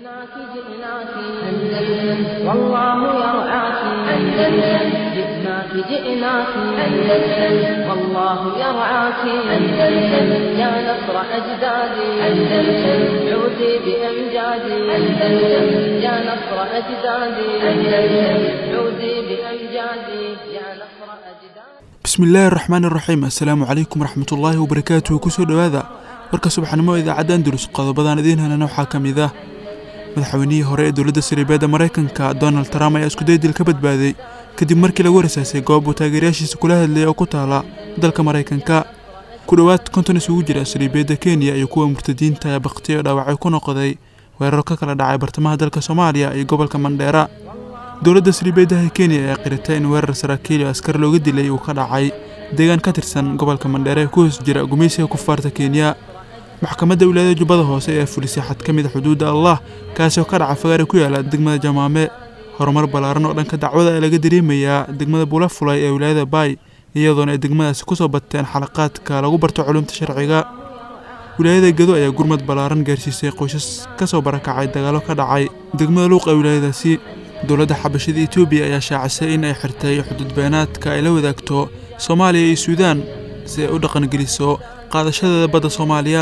جئناك جئناك أندلس والله يرعاك أندلس جئناك جئناك أندلس والله يرعاك أندلس يا نصر أجدادي أندلس عودي بأمجادي أندلس يا نصر أجدادي أندلس عودي بأمجادي يا نصر أجدادي bismillaahi raxmaan iraxiim assalaamu calaykum waraxmatullaahi wabarakaatuhu kusoo dhowaada warka subaxnimo idaacadda andalus qodobadan idiin helana waxaa ka mid ah madaxweynihii hore ee dowladda sariibeedda maraykanka donald trump ayaa iskudaydil ka badbaaday kadib markii lagu rasaasay goob uu taageerayaashiisa kula hadlayay oo ku taala dalka maraykanka ku dhowaad konton isugu jira sariibeedda kenya iyo kuwa murtadiinta ee bakhtiyo oo dhaawacay ku noqday weeraro ka kala dhacay bartamaha dalka soomaaliya iyo gobolka mandheera dowladda sariibeeddaha kenya ayaa qiratay in weerar saraakiil oo askar looga dilay uu ka dhacay deegaan ka tirsan gobolka mandheere ee ku hoos jira gumeysiga kufaarta kenya maxkamadda wilaayada jubbada hoose ayaa fulisay xad ka mid a xuduudda allah kaasi oo ka dhaca fagaare ku yaala degmada jamaame horumar ballaaran oo dhanka dacwada ee laga dareemayaa degmada bula fulay ee wilaayada baay iyadoona ay degmadaasi kusoo bateen xalaqaadka lagu barto culumta sharciga wilaayada gedo ayaa gurmad ballaaran gaarsiisay qoysas ka soo barakacay dagaalo ka dhacay degmada luuq ee wilaayadaasi dowladda xabashada etoobiya ayaa shaacisay in ay xirtay xuduud beenaadka ay la wadaagto soomaaliya iyo suudaan si ay u dhaqangeliso qaadashadeeda badda soomaaliya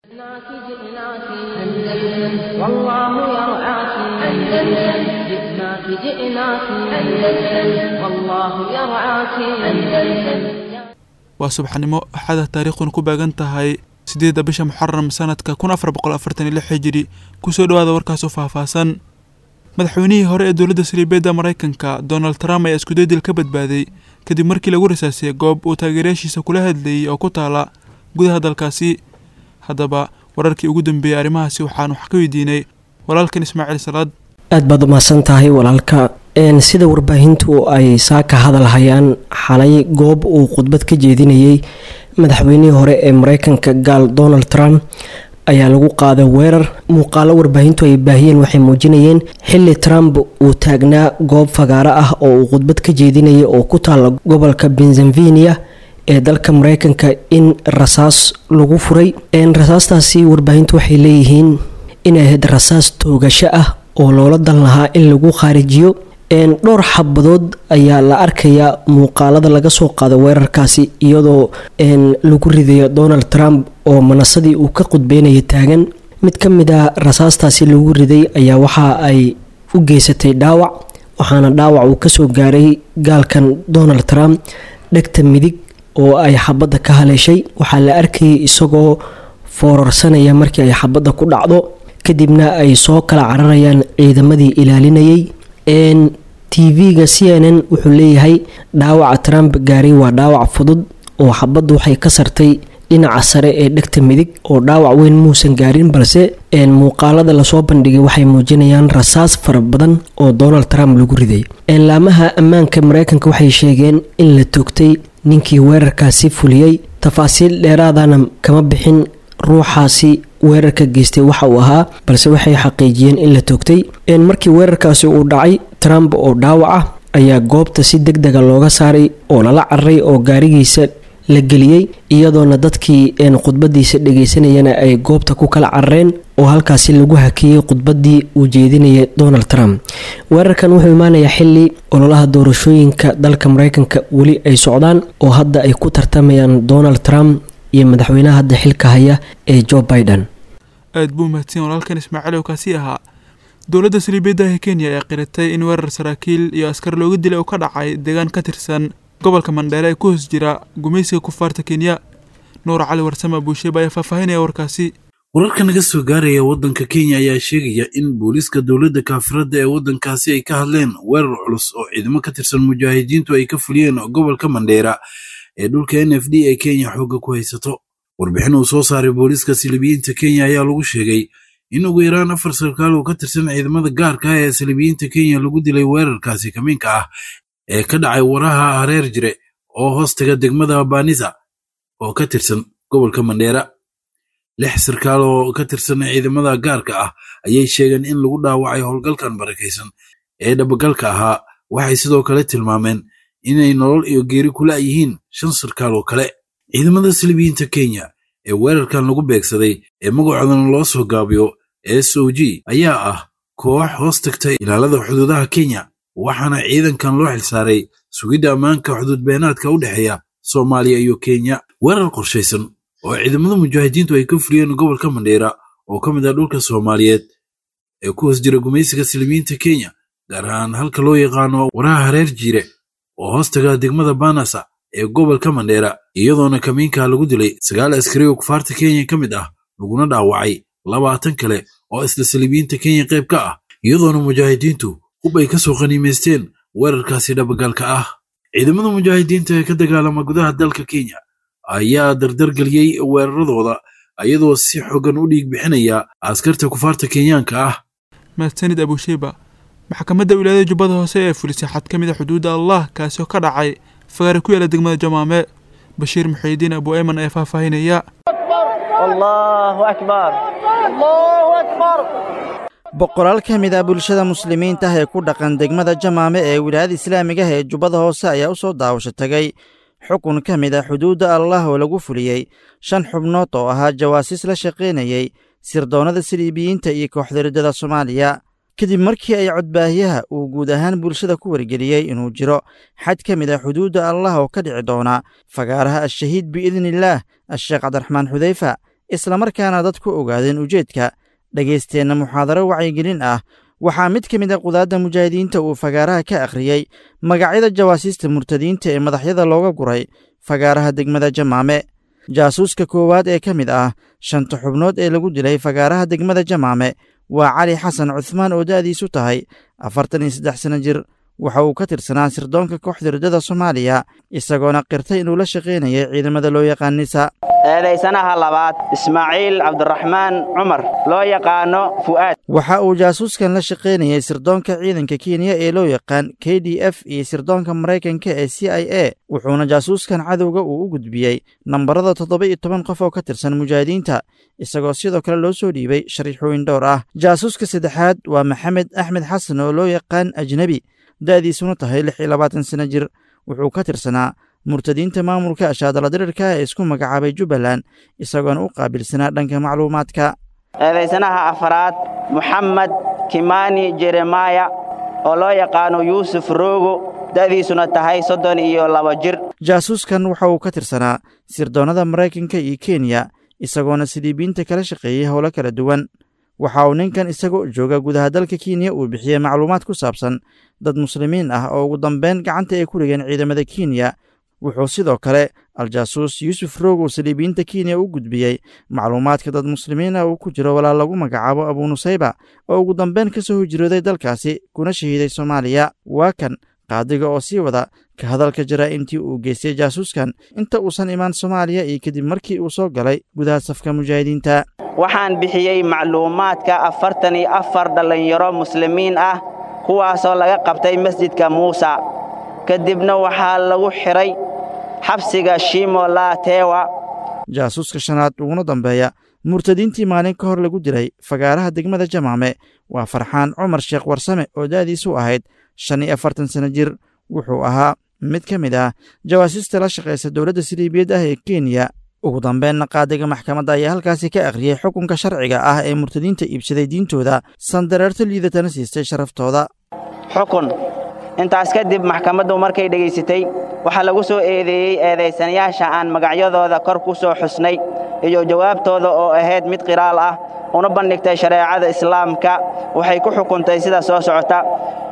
جئناك جئناك أندلس والله يرعاك أندلس جئناك جئناك أندلس والله يرعاك أندلس waa subaxnimo axada taariikhduna ku baagan tahay siddeedda bisha muxaram sanadka kun afar boqol afartan iyo lix hijiri kusoo dhowaada warkaas oo faahfaahsan madaxweynihii hore ee dowladda sariibeedda maraykanka donald trump ayaa iskudaydil ka badbaaday kadib markii lagu rasaasay goob uu taageerayaashiisa kula hadlayay oo ku taala gudaha dalkaasi haddaba wararkii ugu dambeeyey arrimahaasi waxaan wax ka weydiinay walaalkan ismaaciil salaad aad baad umahadsan tahay walaalka n sida warbaahintu ay saa ka hadalhayaan xalay goob uu khudbad ka jeedinayay madaxweynihii hore ee mareykanka gaal donald trump ayaa lagu qaaday weerar muuqaalo warbaahintu ay baahiyeen waxay muujinayeen xili trump uu taagnaa goob fagaaro ah oo uu khudbad ka jeedinayay oo ku taala gobolka pennsylvania ee dalka mareykanka in rasaas lagu furay rasaastaasi warbaahintu waxay leeyihiin inay ahayd rasaas toogasho ah oo loola dan lahaa in lagu khaarijiyo dhowr xabadood ayaa la arkayaa muuqaalada laga soo qaado weerarkaasi iyadoo lagu ridayo donald trump oo manasadii uu ka qudbeynaya taagan mid ka mid a rasaastaasi lagu riday ayaa waxa ay u geysatay dhaawac waxaana dhaawac uu kasoo gaaray gaalkan donald trump dhegta midig oo ay xabadda ka haleeshay waxaa la arkayay isagoo foorarsanaya markii ay xabadda ku dhacdo kadibna ay soo kala cararayaan ciidamadii ilaalinayay tv-ga c n n wuxuu leeyahay dhaawaca trump gaaray waa dhaawac fudud oo xabaddu waxay ka sartay dhinaca sare ee dhegta midig oo dhaawac weyn muusan gaarin balse muuqaalada lasoo bandhigay waxay muujinayaan rasaas fara badan oo donald trump lagu riday laamaha ammaanka mareykanka waxay sheegeen in la toogtay ninkii weerarkaasi fuliyey tafaasiil dheeraadana kama bixin ruuxaasi weerarka geystay waxa uu ahaa balse waxay xaqiijiyeen in la toogtay markii weerarkaasi uu dhacay trump oo dhaawac ah ayaa goobta si deg dega looga saaray oo lala cararay oo gaarigiisa la geliyey iyadoona dadkii khudbadiisa dhageysanayana ay goobta ku kala carareen oo halkaasi lagu hakiyey khudbadii uu jeedinayay donald trump weerarkan wuxuu imaanayaa xili ololaha doorashooyinka dalka mareykanka weli ay socdaan oo hadda ay ku tartamayaan donald trump iyo madaxweynaha hadda xilka haya ee joe biden aad buu mahadsan walaalkan ismaaciil oo kaasi ahaa dowladda saliibeeddaha kenya ayaa qiratay in weerar saraakiil iyo askar looga dilay oo ka dhacay deegaan ka tirsan gobolka mandheere ee ku hoos jira gumeysiga kufaarta kenya nuur cali warsame buusheeba ayaa faahfaahinaya warkaasi wararka naga soo gaaraya waddanka kenya ayaa sheegaya in booliiska dowladda kaafiradda ee waddankaasi ay ka hadleen weerar culus oo ciidamo ka tirsan mujaahidiintu ay ka fuliyeen gobolka mandheera ee dhulka n f d ee kenya xoogga ku haysato warbixin uu soo saaray booliiska silibiyiinta kenya ayaa lagu sheegay in ugu yaraan afar sarkaal oo ka tirsan ciidamada gaarka ah ee silibiyiinta kenya lagu dilay weerarkaasi kamiinka ah ee ka dhacay waraha hareer jire oo hoostaga degmada banisa oo ka tirsan gobolka mandheera lix sarkaal oo ka tirsan ciidamada gaarka ah ayay sheegeen in lagu dhaawacay howlgalkan barakaysan ee dhabagalka ahaa waxay sidoo kale tilmaameen inay nolol iyo geeri kula yihiin shan sarkaal oo kale ciidamada silibiyiinta kenya ee weerarkan lagu beegsaday ee magacoodana loo soo gaabiyo s o g ayaa ah koox hoos tagtay ilaalada xuduudaha kenya waxaana ciidankan loo xilsaaray sugidda ammaanka xuduudbeenaadka u dhexeeya soomaaliya iyo kenya weerar qorshaysan oo ciidamada mujaahidiintu ay ka fuliyeen gobolka mandheera oo ka mid ah dhulka soomaaliyeed ee ku hoos jira gumaysiga silimiinta kenya gaar ahaan halka loo yaqaano waraha hareer jiire oo hoos taga degmada banasa ee gobolka mandheera iyadoona kamiinka lagu dilay sagaal askari oo kufaarta kenya ka mid ah laguna dhaawacay labaatan kale oo isla silibiinta kenya qayb ka ah iyadoona mujaahidiintu hub ay ka soo qaniimaysteen weerarkaasi dhabagalka ah ciidamada mujaahidiinta ee ka dagaalama gudaha dalka kenya ayaa dardargeliyey weeraradooda iyadoo si xogan u dhiig bixinaya askarta kufaarta kenyaanka ah mahadsanid abusheyba maxkamadda wilaayada jubbada hoose ee fulisay xad ka mid a xuduudda allah kaasi oo ka dhacay fagaare ku yaala degmada jamaame bashiir muxiidiin abu eyman ayaa faahfaahinaya boqolaal ka mid ah bulshada muslimiinta ah ee ku dhaqan degmada jamaame ee wilaayada islaamiga ah ee jubbada hoose ayaa u soo daawasho tagay xukun ka mid ah xuduudda allah oo lagu fuliyey shan xubnood oo ahaa jawaasiis la shaqaynayey sirdoonnada siliibiyiinta iyo kooxdaridada soomaaliya kadib markii ay codbaahiyaha uu guud ahaan bulshada ku wargeliyey inuu jiro xad ka mid ah xuduudda allah oo ka dhici doona fagaaraha al-shahiid biidniillaah a-sheekh cabdiraxmaan xudeyfa islamarkaana dad ku ogaadeen ujeedka dhagaysteenna muxaadaro wacyigelin ah waxaa mid ka mid a qudaadda mujaahidiinta uu fagaaraha ka akhriyey magacyada jawaasiista murtadiinta ee madaxyada looga guray fagaaraha degmada jamaame jaasuuska koowaad ee ka mid ah shanta xubnood ee lagu dilay fagaaraha degmada jamaame waa cali xasan cuhmaan oo da'diisu tahay afartan iyo saddex sanno jir waxa uu ka tirsanaa sirdoonka kooxda riddada soomaaliya isagoona qirtay inuu la shaqaynayay ciidamada loo yaqaan nisa eedaysanaha labaad ismaaciil cabdiraxmaan cumar loo yaqaano fu'aad waxa uu jaasuuskan la shaqaynayay sirdoonka ciidanka kenya ee loo yaqaan k d f iyo sirdoonka maraykanka ee c i a wuxuuna jaasuuskan cadowga uu u gudbiyey nambarada toddoba iyo toban qof oo ka tirsan mujaahidiinta isagoo sidoo kale loo soo dhiibay shariixooyin dhowr ah jaasuuska saddexaad waa maxamed axmed xasan oo loo yaqaan ajnebi da'diisuna tahay lix iyo labaatan sanno jir wuxuu ka tirsanaa murtadiinta maamulka ashaadala dirirka ee isku magacaabay jubbaland isagoona u qaabilsanaa dhanka macluumaadka eedaysanaha afaraad moxamed kimani jeremaya oo loo yaqaano yuusuf roogo da'diisuna tahay soddon iyo laba jir jaasuuskan waxa uu ka tirsanaa sirdoonnada maraykanka iyo kenya isagoona siliibiinta kala shaqeeyey howlo kala duwan waxa uu ninkan isagoo jooga gudaha dalka kenya uu bixiyey macluumaad ku saabsan dad muslimiin ah oo ugu dambeyn gacanta ay ku dhigeen ciidamada kenya wuxuu sidoo kale al-jaasuus yuusuf roog uu saliibiyiinta kenya u gudbiyey macluumaadka dad muslimiin ah uu ku jiro walaal lagu magacaabo abunusayba oo ugu dambeyn ka soo hijrooday dalkaasi kuna shahiiday soomaaliya waa kan qaadiga oo sii wada ka hadalka jaraa'imtii uu geystay jaasuuskan inta uusan imaan soomaaliya iyo kadib markii uu soo galay gudaha safka mujaahidiinta waxaan bixiyey macluumaadka afartan iyo afar dhallinyaro muslimiin ah kuwaasoo laga qabtay masjidka muusa kadibna waxaa lagu xidhay xabsiga shimo laatewa jaasuuska shanaad uguna dambeeya murtadiintii maalin ka hor lagu dilay fagaaraha degmada jamaame waa farxaan cumar sheekh warsame oo da'diisu ahayd shan iyo afartan sanno jir wuxuu ahaa mid ka mid ah jawaasiista la shaqaysa dowladda siliibiyad ah ee kenya ugu dambeynna qaadiga maxkamadda ayaa halkaasi ka akhriyey xukunka sharciga ah ee murtadiinta iibsaday diintooda sandareerto liidatana siistay sharaftooda xukun intaas kadib maxkamaddu markay dhegaysatay waxaa lagu soo eedeeyey eedaysanayaasha aan magacyadooda kor ku soo xusnay iyo jawaabtooda oo ahayd mid qiraal ah una bandhigtay shareecada islaamka waxay ku xukuntay sida soo socota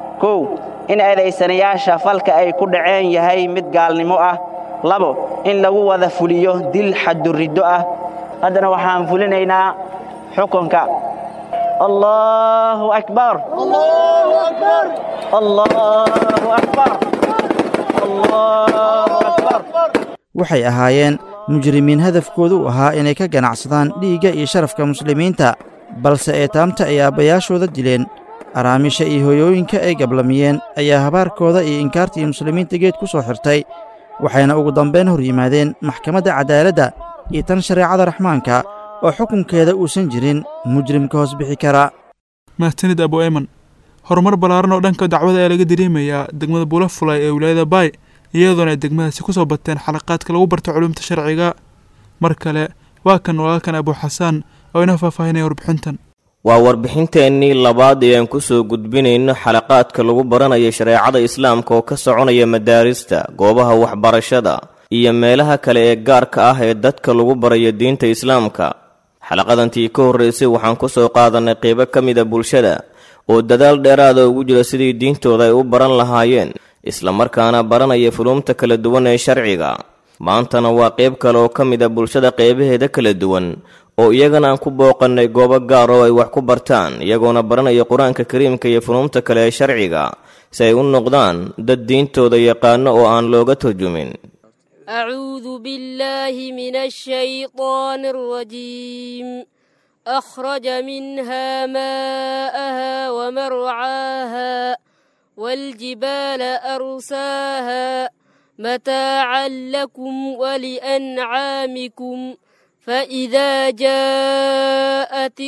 kow in eedaysanayaasha falka ay ku dhaceen yahay mid gaalnimo ah labo in lagu wada fuliyo dil xaduriddo ah haddana waxaan fulinaynaa xukunka allaahu akbar allaahu akbar allaahu akbar waxay ahaayeen mujrimiin hadafkoodu u ahaa inay ka ganacsadaan dhiigga iyo sharafka muslimiinta balse eetaamta ay aabbayaashooda dileen araamisha iyo hoyooyinka ay gablamiyeen ayaa habaarkooda iyo inkaartii muslimiinta geed ku soo xirtay waxayna ugu dambayn hor yimaadeen maxkamadda cadaaladda iyo tan shareecada raxmaanka oo xukunkeeda uusan jirin mujrimka hoos bixi kara mahadsanid abu eyman horumar ballaaran oo dhanka dacwada ayaa laga dareemayaa degmada bulafulay ee wilaayada baay iyadoona ay degmadaasi ku soo bateen xalaqaadka lagu barto culuumta sharciga mar kale waa kan walaalkan abu xasaan oo inoo faahfaahinaya warbixintan waa warbixinteennii labaad ee aan ku soo gudbinayno xalaqaadka lagu baranayo shareecada islaamka oo ka soconaya madaarista goobaha waxbarashada iyo meelaha kale ee gaarka ah ee dadka lagu barayo diinta islaamka xalaqadantii ka horraysay waxaan ku soo qaadannay qeybo ka mida bulshada oo dadaal dheeraada ugu jira sidii diintooda ay u baran lahaayeen islamarkaana baranaya fuluumta kala duwan ee sharciga maantana waa qayb kale oo ka mid a bulshada qeybaheeda kala duwan oo iyagana aan ku booqannay goobo gaar oo ay wax ku bartaan iyagoona baranaya qur-aanka kariimka iyo fuluumta kale ee sharciga si ay u noqdaan dad diintooda yaqaano oo aan looga turjumin أعوذ بالله من الشيطان الرجيم أخرج منها ماءها ومرعاها والجبال أرساها متاعا لكم ولأنعامكم فإذا جاءت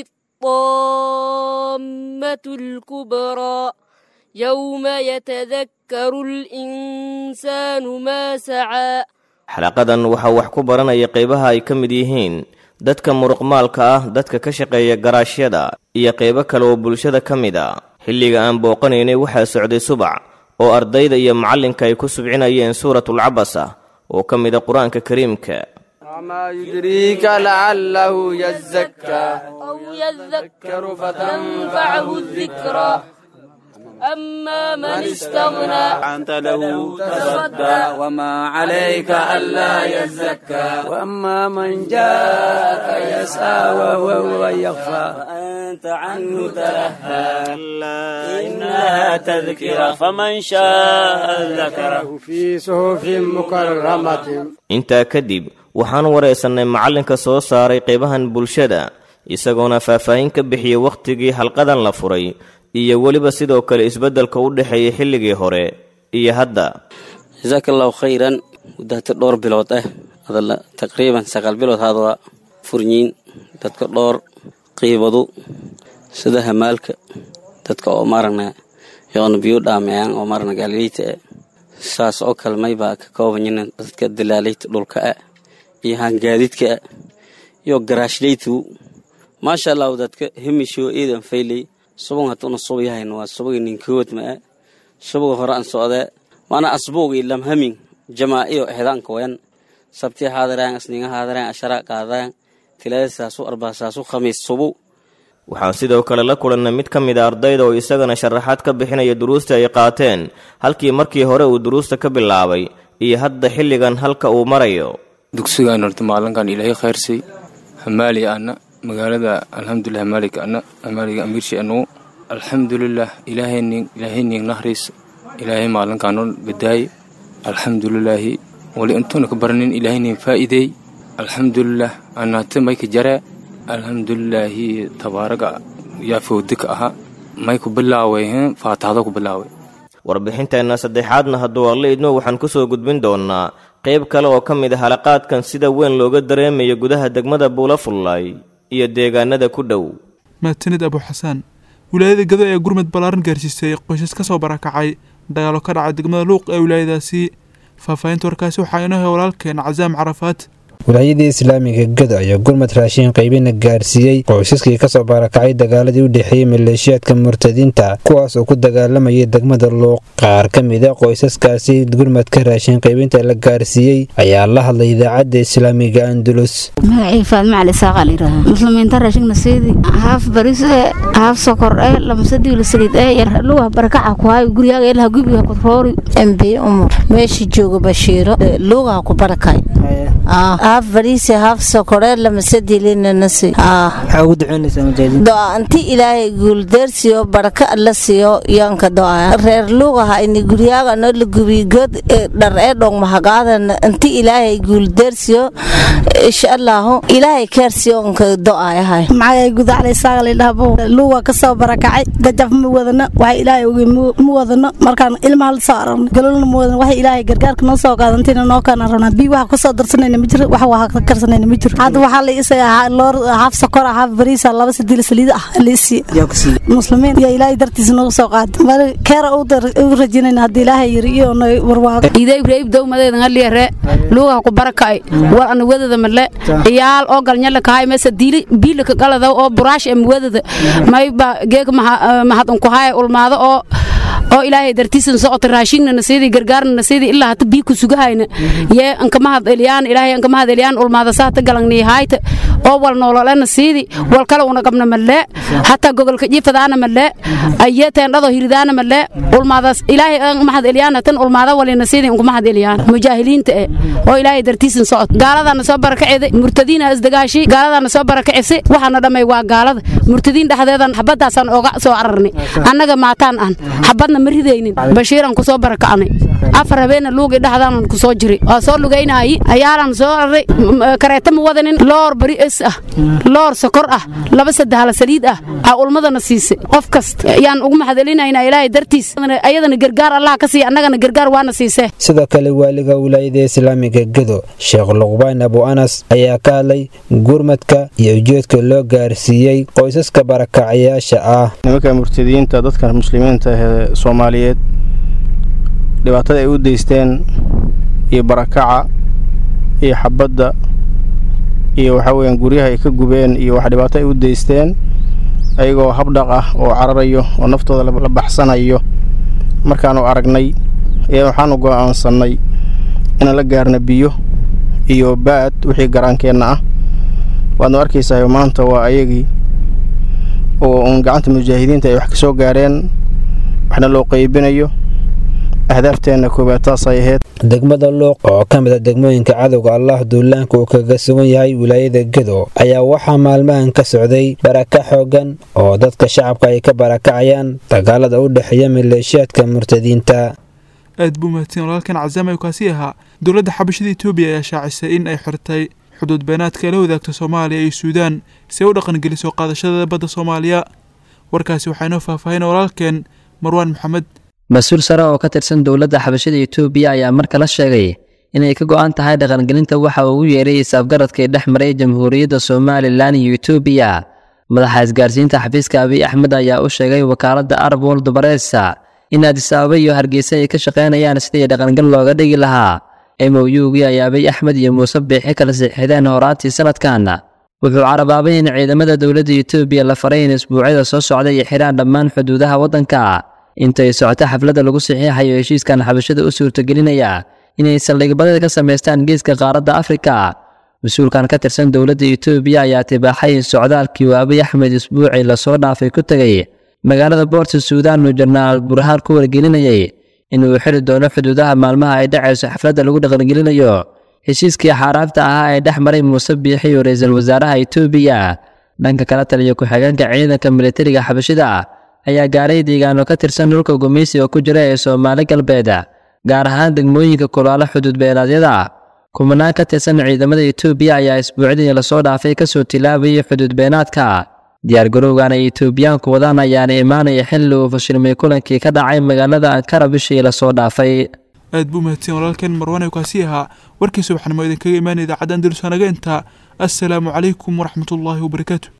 الطامة الكبرى يوم يتذكر الإنسان ما سعى xalaqadan waxaa wax ku baranaya qeybaha ay ka mid yihiin dadka muruqmaalka ah dadka ka shaqeeya garaashyada iyo qeybo kale oo bulshada ka mid a xilliga aan booqanaynay waxaa socday subac oo ardayda iyo macallinka ay ku subcinayeen suuratulcabasa oo ka mid a qur-aanka kariimka وما يدريك لعله يزكى أو يذكر فتنفعه الذكرى أما من استغنى أنت له تصدى وما عليك ألا يزكى وأما من جاءك يسعى وهو يخفى فأنت عنه تلهى إنها تذكرة فمن شاء ذكره في صحف مكرمة intaa kadib waxaan wareysannay macallinka soo saaray qeybahan bulshada isagoona faahfaahin ka bixiyey wakhtigii halqadan la furay iyo weliba sidoo kale isbeddelka u dhexeeyay xilligii hore iyo hadda jasaaka allahu khayran muddaata dhowr bilood ah adala taqriiban sagaal bilood hadwa furyiin dadka dhowr qiibadu sida hamaalka dadka oo maaragna yoona biyo dhaameyaan oo maaragna gaalileyta ah saas oo kale maybaa ka koobanyinan dadka dalaaleyta dhulka ah iyo hangaadidka ah iyo garaashleytu maasha allahu dadka hemisho eedan fayley subag hadduna suba yahayn waa subaga ninkood ma ah subaga hore aan socdee maana asbuugi lamhamin jamaa'iyo ehdaanka wayan sabti haadaraan asninga haadaraan ashara qaadaan tilaada saasu arbaa saasu khamiis subu waxaan sidoo kale la kulannay mid ka mid a ardayda oo isagana sharaxaad ka bixinaya duruusta ay qaateen halkii markii hore uu duruusta ka bilaabay iyo hadda xilligan halka uu marayo dugsigaan horta maalinkan ilaahay khayrsay hamaali ana magaalada alxamdulilah hamaalika ana hamaaliga amiirshi anugu alxamdulilah ilaahaynin ilaahaynin nahriis ilaahay maalinkaanoo badaaye alxamdulilaahi wali intuuna ka baranin ilaahaynin faa'iideey alxamdulilah anaate mayka jaree alxamdulilaahi tabaaraga yaa fowdika ahaa may ku bilaaway faataxdo ku bilaaway warbixinteenna saddexaadna hadduu alla idmo waxaan ku soo gudbin doonnaa qayb kale oo ka mid a halaqaadkan sida weyn looga dareemayo gudaha degmada buulafullaay iyo deegaanada ku dhow maatanid abu xasaan wilaayada gado ee gurmud ballaaran gaarsiisay qoysas ka soo barakacay dagaalo ka dhacay degmada luuq ee wilaayadaasi faahfaahinta warkaasi waxaa inoo hay walaalkeen casaam carafaad wilaayadii islaamiga gado ayaa gurmad raashiin qaybina gaarsiiyey qoysaskii kasoo baarakacay dagaaladii u dhexeeyey maleeshiyaadka murtadiinta kuwaas oo ku dagaalamayay degmada luuq qaar ka mid a qoysaskaasi gurmadka raashiin qaybinta la gaarsiiyey ayaa la hadlay idaacadda islaamiga andulus magacii faadma cali saaqa layidhaahaa muslimiinta raashigna siidi haaf baris ee haaf sokor ee lamasadiila saliid ee yar luwa barakaca ku hayo guriyaaga ilaha gubiga kuroori mbi umar meesha jooga bashiiro luugaha ku barakay haaf bariisi haaf sokore lamasadilinnasi maxaa ugu duceynaysaa mujaahidiin do-aanti ilaahay guuldeersiyo baraka alla siiyo yoonka do-aa reer luugaha ini guryaaga no la gubiy god dhar ee dhong mahagaadana inti ilaahay guuldeersiyo insha allahu ilaahay keersiyo onka do-aayahay maxaa gudaclay saaqalidhahbo luuga kasoo barakacay gajaf ma wadano waxa ilaahay ogi ma wadano markaan ilmaha la soo aragno galolna ma wadano waxa ilaahay gargaarka noo soo qaadantina noo kana rabnaa bii waxa kasoo soo darsanayna ma jiro wax waa ka karsanayna ma jiro hadda waxaa la isaga loor haaf sokor ah haaf bariisa laba sadiil saliid ah la isii muslimiin iyo ilaahay dartiisa noogu soo qaada mar keera u rajinayna haddii ilaahay yiri iyo warwaago iday ibrahim dowmadeedan haliyare luugaha ku barakay war ana wadada male iyaal oo galnyala kahay mesa diili biila ka galada oo buraash em wadada mayba geeg mahad unku haya ulmaado oo oo ilaahay dartiisan socota raashinna nasiidi gargaarna nasiidi ilaa hata bii ku sugahayna yee ankamahad eliyaan ilaahay ankamahad eliyaan ulmaada saata galangni hayta oo wal noololena siidi wal kale una qabna malle hataa gogolka jifadaana malle ayee teendhado hiridaana malle ulmaadaas ilaahay ankamahad eliyaan tan ulmaada walina siidi ankamahad eliyaan mujaahiliinta eh oo ilaahay dartiisan socot gaaladana soo barakacida murtadiina isdagaashi gaaladana soo barakacisa waxaana dhamay waa gaalada murtadiin dhexdeedan xabadaasaan oga soo cararnay annaga maataan aan xabadna ma ridaynin bashiiran ku soo barakacnay afar habeena luugi dhexdaanan ku soo jiray waa soo lugaynaayi ayaalan soo raray kareeta ma wadanin loor bari es ah loor sokor ah laba saddehala saliid ah aa ulmadana siisay qof kasta yaan ugu mahadcelinaynaa ilaahay dartiis ayadana gargaar allah ka siiya annagana gargaar waana siisee sidoo kale waaliga wilaayada islaamiga gedo sheekh luqbaan abu anas ayaa ka hadlay gurmadka iyo ujeedka loo gaarsiiyey qoysaska barakacayaasha ah nimanka murtadiyiinta dadka muslimiinta ee soomaaliyeed dhibaatada ay u deysteen iyo barakaca iyo xabadda iyo waxa weyaan guryaha ay ka gubeen iyo wax dhibaato ay u deysteen ayagoo habdhaq ah oo cararayo oo naftooda la baxsanayo markaanu aragnay ayaa waxaanu go'aansannay inaan la gaarna biyo iyo baad wixii garaankeenna ah waadnu arkaysahay maanta waa ayagii oo uun gacanta mujaahidiinta ay wax ka soo gaareen waxna loo qaybinayo ahdaafteena koobaad taasay ahayd degmada luuq oo ka mid a degmooyinka cadowga allah duulaanka uu kaga sugan yahay wilaayada gedo ayaa waxaa maalmahan ka socday baraka xoogan oo dadka shacabka ay ka barakacayaan dagaalada u dhexeeya maleeshiyaadka murtadiinta aad buu mahadsan walaalkan cazaam ayuu kaasi ahaa dowladda xabashada etoobiya ayaa shaacisay in ay xirtay xuduud beenaadka la wadaagta soomaaliya iyo suudaan si ay u dhaqangeliso qaadashada badda soomaaliya warkaasi waxaa inoo faahfaahin walaalkeen marwaan maxamed mas-uul sare oo ka tirsan dowladda xabashada etoobiya ayaa mar kale sheegay inay ka go'an tahay dhaqangelinta waxa uu ugu yeeray isaafgaradkii dhex maray jamhuuriyadda somalilan iyo etoobiya madaxa isgaarsiinta xafiiska abiy axmed ayaa u sheegay wakaaladda arab world bareesa in addis ababa iyo hargeysa ay ka shaqaynayaan sidii dhaqangal looga dhigi lahaa mowugii ay abiy axmed iyo muuse biixi kala siixideen horaantii sanadkan wuxuu carabaabay in ciidamada dowladda etoobiya la faray in isbuucyada soo socda ay xidhaan dhammaan xuduudaha waddanka intay socoto xafladda lagu saxiixayo heshiiskan xabashada u suurtagelinaya inay saldhigbadada ka samaystaan geeska qaaradda afrika mas-uulkan ka tirsan dowladda etoobiya ayaa tibaaxay in socdaalkii uu abiy axmed isbuucii lasoo dhaafay ku tegay magaalada boorta suudaan uu jenaraal burhaan ku wargelinayay inuu xiri doono xuduudaha maalmaha ay dhacayso xafladda lagu dhaqangelinayo heshiiskii xaaraabta ahaa ee dhex maray muuse biixi iyo ra-iisul wasaaraha etoobiya dhanka kala taliya ku-xigeenka ciidanka militariga xabashida ayaa gaaray deegaano ka tirsan dhulka gumeysiga ku jira ee soomaali galbeed gaar ahaan degmooyinka kulaalo xuduud beenaadyada kumanaan ka tirsan ciidamada etoobiya ayaa isbuucdii lasoo dhaafay kasoo tilaabayay xuduud beenaadka diyaargarowgan ay etoobiyaanku wadaan ayaana imaanaya xilli uu fashilmay kulankii ka dhacay magaalada ankara bishii lasoo dhaafay aad buu mahadsan walaalkeen marwan ayuu kaasi ahaa warkii subaxnimo idinkaga imaanaya idaacadda andalus anaga intaa assalaamu calaykum waraxmatullaahi wabarakaatu